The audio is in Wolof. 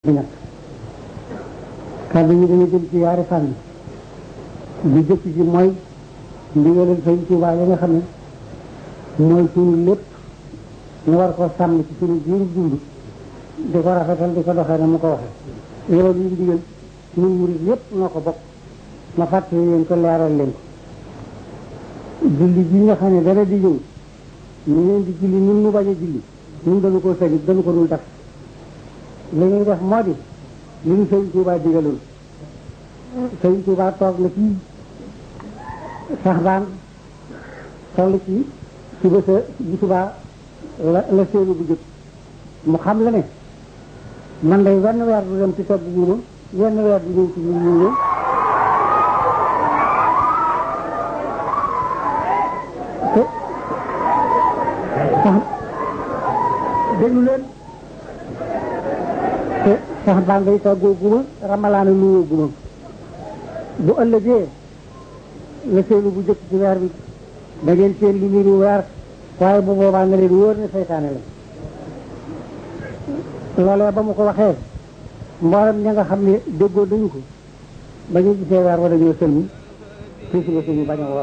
ñett kàddu yi dana jëm ci yaari fànn bi jëkk ci mooy ndigalal sëñ Tuubaa yi nga xam ne mooy suñu lépp ñu war ko sàmm ci suñu biir dund di ko rafetal di ko doxee na mu ko waxee loolu ñu ndigal ñun murid yépp noo ko bokk ma fàttali leen ko leeral leen ko julli ji nga xam ne dara di ñëw ñu leen di julli ñun mu bañ a julli ñun dañu ko sañit dañu ko dul def li ñuy def moo di li ñu sëñ Tuubaa digaloon sëñ Tuubaa toog na ci sax baan toll ci suba sa bu subaa la la séenu bu jëkk mu xam la ne man day wenn weer du dem ci togg guuma wenn weer du ñëw ci ñu ñu ñëw te sax déglu leen te sax baan day toggoo guma ramalaana nuyoo guma bu ëllëgee la seenu bu jëkk ci weer bi da ngeen seen lu niru weer waaye bu boobaa nga leen wóor ne seytaane la loolee ba mu ko waxee mboolem ña nga xam ne déggoo dañu ko ba ñu gisee weer wa dañoo sëlmi fii si la suñu bañ a woor